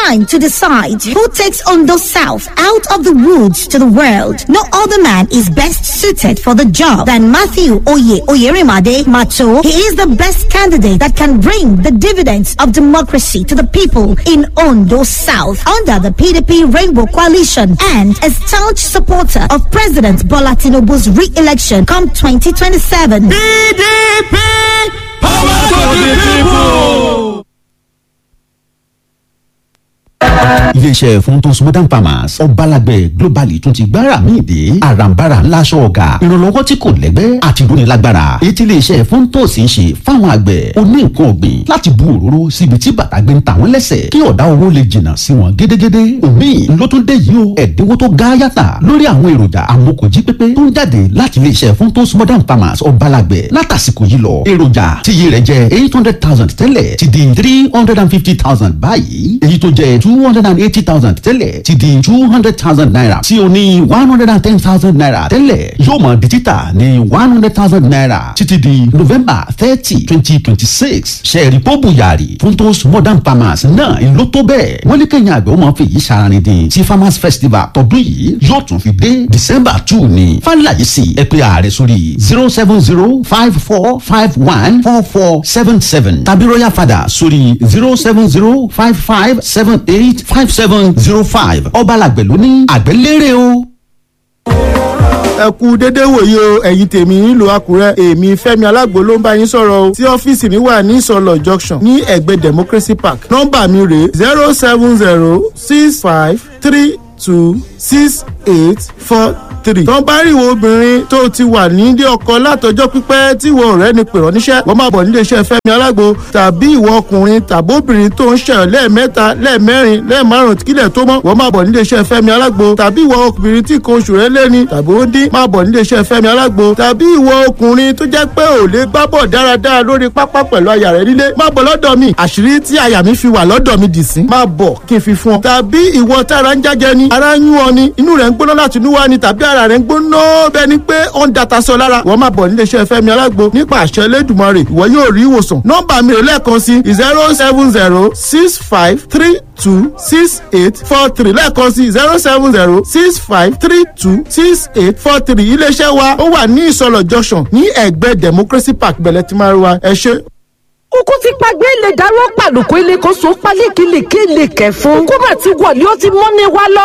time to decide who takes Ondo South out of the woods to the world. No other man is best suited for the job than Matthew Oye Oyerimade Macho. He is the best candidate that can bring the dividends of democracy to the people in Ondo South under the PDP Rainbow Coalition and a staunch supporter of President Bola Tinubu's re-election come 2027. PDP, power to the people. iléeṣẹ́ funtos modern farmers ọbalàgbẹ̀ globally tún ti gbára míì dé àràǹbarà ńlá aṣọ ọ̀gá ìrànlọ́wọ́ tí kò lẹ́gbẹ́ àti ìdúnilágbára èyí tí iléeṣẹ́ funtos ń ṣe fáwọn àgbẹ̀ oní nǹkan ọ̀gbìn láti bu òróró síbi tí bàtà gbé ń ta wọ́n lẹ́sẹ̀ kí ọ̀dá owó lè jìnnà sí wọn gédégédé omi ló tún dé yìí o ẹ̀dínwó tó ga yàtà lórí àwọn èròjà amókòjí pépé tó ń jáde láti iléeṣẹ́ funtos modern farmers ọbalàgbẹ̀ látàsìkò yìí lọ èròjà tíye rẹ̀ jẹ́ eight hundred thousand tẹ́lẹ̀ ti di three hundred and fifty thousand báyìí èyí tó jẹ́ two hundred and eighty thousand tẹ́lẹ̀ ti di two hundred thousand naira tí o ní one hundred and ten thousand naira tẹ́lẹ̀ yóò mọ̀ di títà ní one hundred thousand naira títí di november thirty twenty twenty six sẹ́ẹ̀rì pọ́bù yàrá funtos modern farmers náà ń lò tó bẹ́ẹ̀ wọ́n ní kẹ́yìn àgbẹ̀ ó máa fi èyí ṣaraní dín tí farmers festival tọdún yìí yóò tún fi dé december two ní fàlàyé sí ẹ pé ààrẹ sórí zero seven zero five four five one four four seven seven tàbí royal father sórí zero seven zero five five seven eight five seven zero five ọbalàgbẹ̀ ló ní àgbẹ̀lérè o. ẹ kú dédé wòye o ẹ̀yin tèmi nílùú àkúrẹ́ èmi fẹ́mi alágbo ló ń bá yín sọ̀rọ̀ o tí ọ́fíìsì mi wà ní ìsọlọ̀ junction ní ẹ̀gbẹ́ democracy park nọ́mbà mi rèé zero seven zero six five three two six eight four three. tó ń bá rí ìwọ obìnrin tó ti wà nílé ọkọ látọjọ́ pípẹ́ tí ìwọ ọ̀rẹ́ ni pèrọ níṣẹ́ wọ́n máa bọ̀ nílé iṣẹ́ fẹ́mi alágbo tàbí ìwọ ọkùnrin tàbí obìnrin tó ń ṣẹyọ lẹ́ẹ̀mẹ́ta lẹ́ẹ̀mẹ́rin lẹ́ẹ̀márùn kílẹ̀ tó mọ́ wọ́n máa bọ̀ nílé iṣẹ́ fẹ́mi alágbo tàbí ìwọ obìnrin tí nǹkan oṣù rẹ̀ lẹ́ni tàbí ó dín máa bọ̀ nílé iṣẹ́ fẹ́mi alágbo tàbí ìwọ ọkùnrin tó jẹ́ pé ò lè gbá bọ̀ dáradára lórí pápá pẹ̀lú aya rẹ̀ nílé máa bọ̀ lọ́dọ̀ mi àṣírí tí aya mi fi wà lọ́dọ̀ mi dì sí máa bọ̀ kí n fi fún ọ tàbí ìwọ tára ń jájẹ ni ara ń yún ọ ni inú rẹ̀ ń gbóná láti inú wá ni tàbí ara rẹ̀ ń gbóná bẹ́ẹ̀ ni pé ó ń data sọ lára wọ́n máa bọ̀ nílé iṣẹ́ fẹ́mi alágbo nípa àṣẹ elédùnmarè ìwọ yóò rí ìwòsàn nọ́mbà mi rè lẹ́ẹ̀kan sí zero seven zero six five three two six eight four three lẹ́ẹ̀kan sí zero seven zero six five three two six eight four three iléeṣẹ́ wa ó wà ní ìsọlọ̀ junction ní ẹ̀gbẹ́ democracy park bẹ̀lẹ̀ tí máa rí wa ẹ ṣé kúkú ti pàgbé ilé dáró pàlùkù ilé kan so pálékìlì kí ilé kẹfún kó má ti wọlé ó ti mọ́ mi wá lọ.